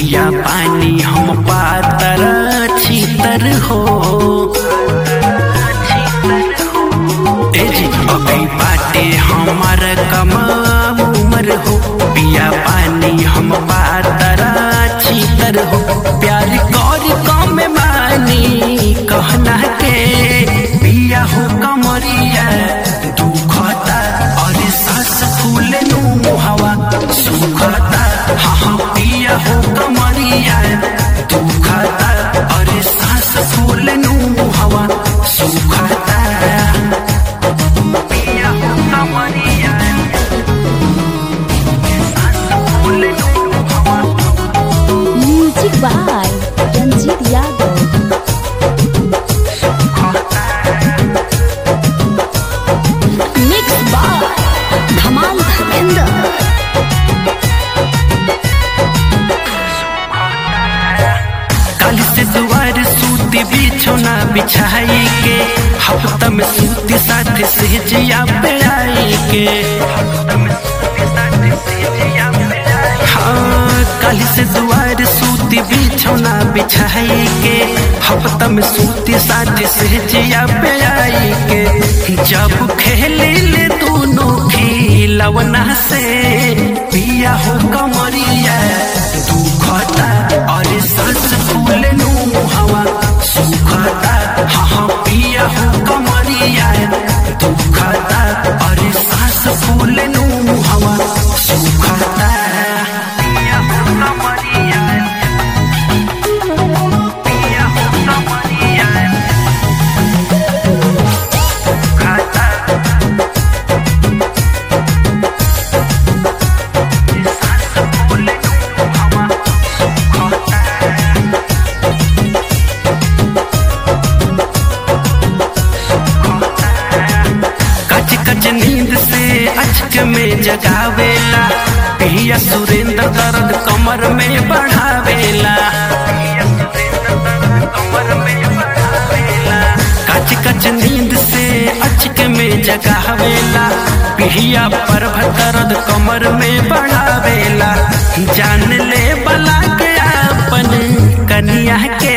पिया पानी हम पातर छीतर हो ए जी अभी बाटे हमार कमा उमर हो पिया पानी हम पातर छीतर हो प्यार कर कम मानी कहना के पिया हो कमरिया दुखता और सास फूल नु हवा सुखता हाँ हाँ पिया हो कमरिया दुखता और सास फूल नु हवा सुखता पिया हो कमरिया सास फूल नु हवा music by Ranjeet Yadav mix by धमाल धर्मेंद्र कल से दुआर सूती बिछौना बिछाई के हफ्ता में सूती साथ से जिया बेड़ाई के हाँ कल से दुआर सूती बिछौना बिछाई के हफ्ता में सूती साथ से जिया बेड़ाई के जब खेले ले दोनों खिलवना से पिया हो कमरिया दुखता और सांस फूल नु हवा सुखता हाँ हाँ पिया हो कमरिया दुखता और सांस फूल नु हवा सुखता पिया हो कमरिया पिया हो कमरिया दुखता सांस फूल नु हवा सुखता कच कच नींद से अचक में जगावेला पिया सुरेंद्र दर्द कमर में बढ़ावेला कच कच नींद से अचक में जगावेला पिया पर दर्द कमर में बढ़ावेला जान ले बला के अपन कनिया के